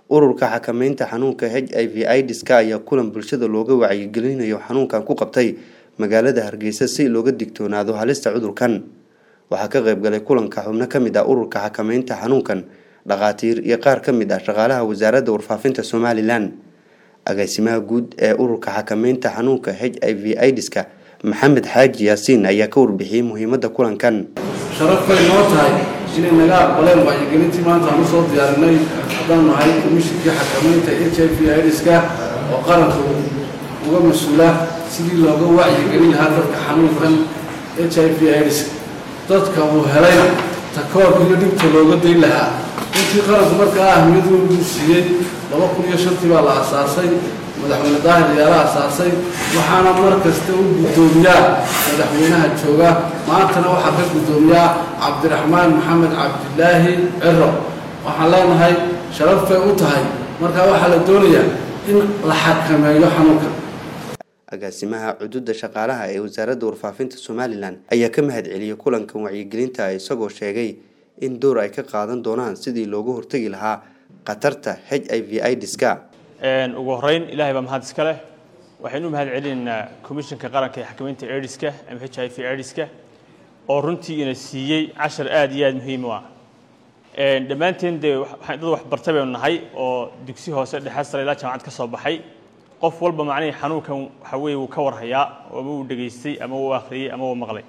ururka xakameynta xanuunka h i v idiska ayaa kulan bulshada looga wacyigelinayo xanuunkan ku qabtay magaalada hargeysa si looga digtoonaado halista cudurkan waxaa ka qayb galay kulanka xubno kamid ah ururka xakameynta xanuunkan dhakhaatiir iyo qaar ka mid ah shaqaalaha wasaaradda warfaafinta somalilan agaasimaha guud ee ururka xakameynta xanuunka h i v idiska maxamed xaaji yaasiin ayaa ka warbixiyey muhiimada kulankan sharaf bay noo tahay inay naga aqbaleen wacyigelintii maanta aan usoo diyaarinay haddaan nahay komishinkii xakameynta h i v idiska oo qaranka uga mas-uula sidii looga wacyigelin lahaa dadka xanuunkan h i v idiska dadka uu helay takoorka iyo dhibta looga dayn lahaa intii qaranku markaa ahmiyad weyn buu siiyey laba kun iyo shantii baa la asaasay madaxweyne daahir ayaala asaasay waxaana mar kasta u guddoomiyaa madaxweynaha jooga maantana waxaa ka guddoomiyaa cabdiraxmaan maxamed cabdilaahi ciro waxaan leenahay sharaf bay u tahay markaa waxaa la doonayaa in la xakameeyo xanuunka agaasimaha cududa shaqaalaha ee wasaaradda warfaafinta somalilan ayaa ka mahad celiyey kulankan wacyigelinta isagoo sheegay in door ay ka qaadan doonaan sidii looga hortegi lahaa khatarta h i v idiska ugu horeyn ilaahay baa mahad iska leh waxaynu u mahad celinaynaa komishanka qaranka ee xakameynta ediska ama h i v ediska oo runtii ina siiyey cashar aada iyo aada muhiim u ah dhammaanteen dee dad waxbartay baynu nahay oo dugsi hoose dhexe sare ilaa jaamacad ka soo baxay qof walba macnihii xanuunkan waxa weeye wuu ka warhayaa ama uu dhegaystay ama uu akhriyey ama uu maqlay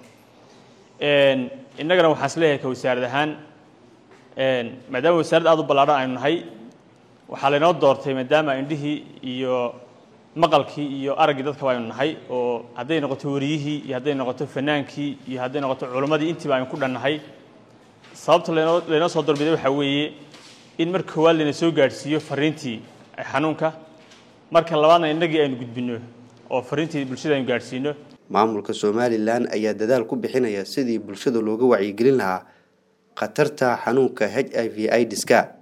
innagana waxaan is leeyahay ka wasaarad ahaan maadaama wasaarad aada u ballaadhan aynu nahay waxaa laynoo doortay maadaama indhihii iyo maqalkii iyo araggii dadkaba aynu nahay oo hadday noqoto wariyihii iyo hadday noqoto fanaankii iyo hadday noqoto culimmadii intiiba aynu ku dhannahay sababta lanoo laynoo soo dorbiday waxaa weeye in mar koowaad layna soo gaadhsiiyo fariintii xanuunka marka labaadna innagii aynu gudbinno oo fariintii bulshada aynu gaadhsiino maamulka somalilan ayaa dadaal ku bixinaya sidii bulshada looga wacyigelin lahaa khatarta xanuunka h i v idiska